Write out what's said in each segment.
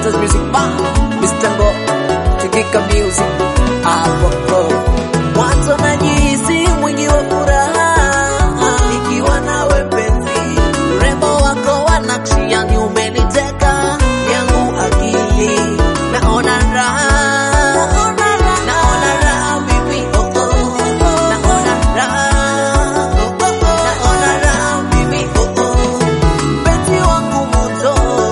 Masters Music Bar, Mr. Ngo, Tikika Music, hapo mwanzo najihisi mwingi wa furaha nikiwa nawe mpenzi, urembo wako wa nakshi yani umeniteka yangu akili, naona raha, naona raha mimi, oh, oh, naona raha, naona raha mimi, oh, oh, mpenzi wangu moto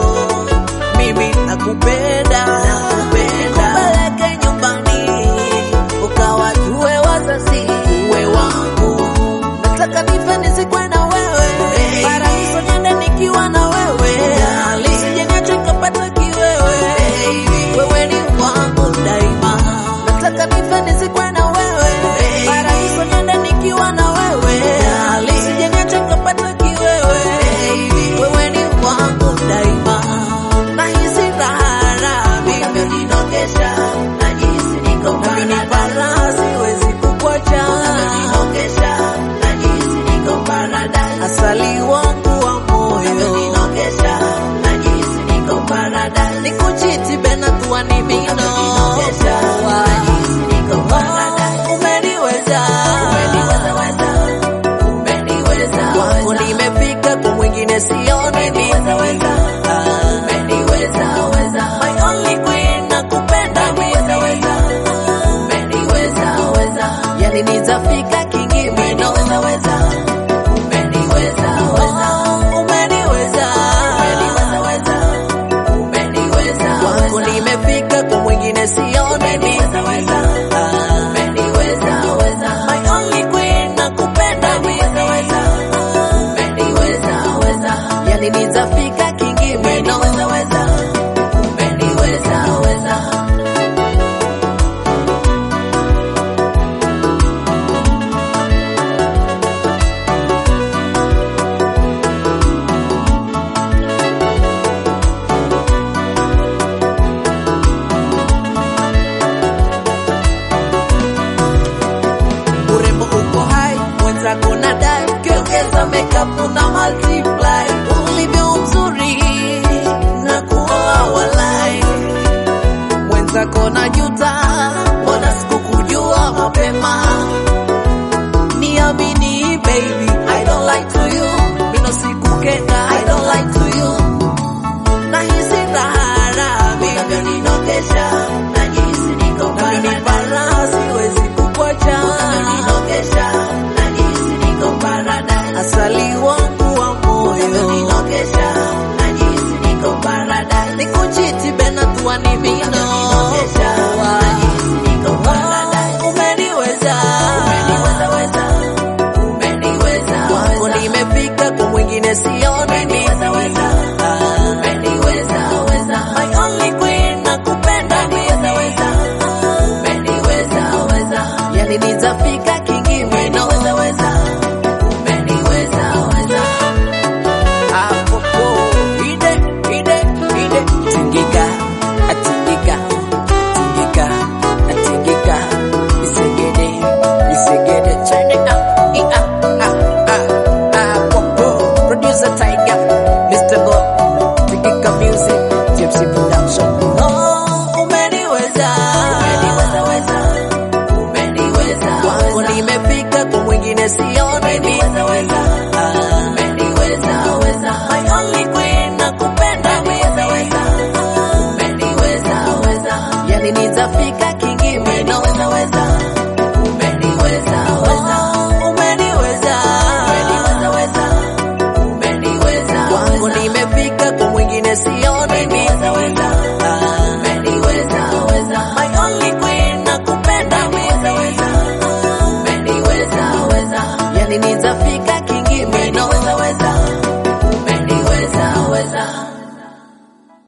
mimi nakupenda, nikupeleke nyumbani ukawajue wazazi uwe wangu. Nataka nife nizikwe na wewe, paradiso niende nikiwa na wewe, usije niache nikapata kiwewe, wewe ni wangu daima. Nataka nife nizikwe na wewe, paradiso niende nikiwa na wewe, usije niache nikapata kiwewe, wewe ni wangu daima. Nahisi raha mimi unaninogesha, najihisi niko paradise, siwezi kukuacha. Unaninogesha, najihisi niko paradise, asali wangu wa moyo. Unaninogesha, najihisi niko paradise, nikuchiti bena tuwa ni mino. Unaninogesha, najihisi niko paradise, umeniweza, umeniweza weza, umeniweza wako nimefika kwa mwingine sione umeniweza weza, umeniweza weza, my only queen nakupenda umeniweza weza, umeniweza weza, yani nitafika kingi mino umeniweza weza, umeniweza weza, umeniweza, umeniweza weza, umeniweza wako nimefika kwa mwingine sione umeniweza weza, umeniweza weza, my only queen nakupenda umeniweza weza, umeniweza weza, yani nitafika kingi mino umeniweza weza, umeniweza weza. urembo uko hai, mwenzako na dai, ukiongeza makeup una multiply, ulivyo mzuri na kuoa walai, mwenzako na juta, mbona sikukujua mapema, niamini baby, I don't lie to you, mino sikukenda, I don't lie to you, nahisi raha mimi unavyoninogesha, najihisi niko paradise, siwezi kukuacha, unavyoninogesha, najihisi niko paradise, asali wangu wa moyo, unavyoninogesha, najihisi niko paradise, nikuchiti bena tuwa ni mino, unavyoninogesha,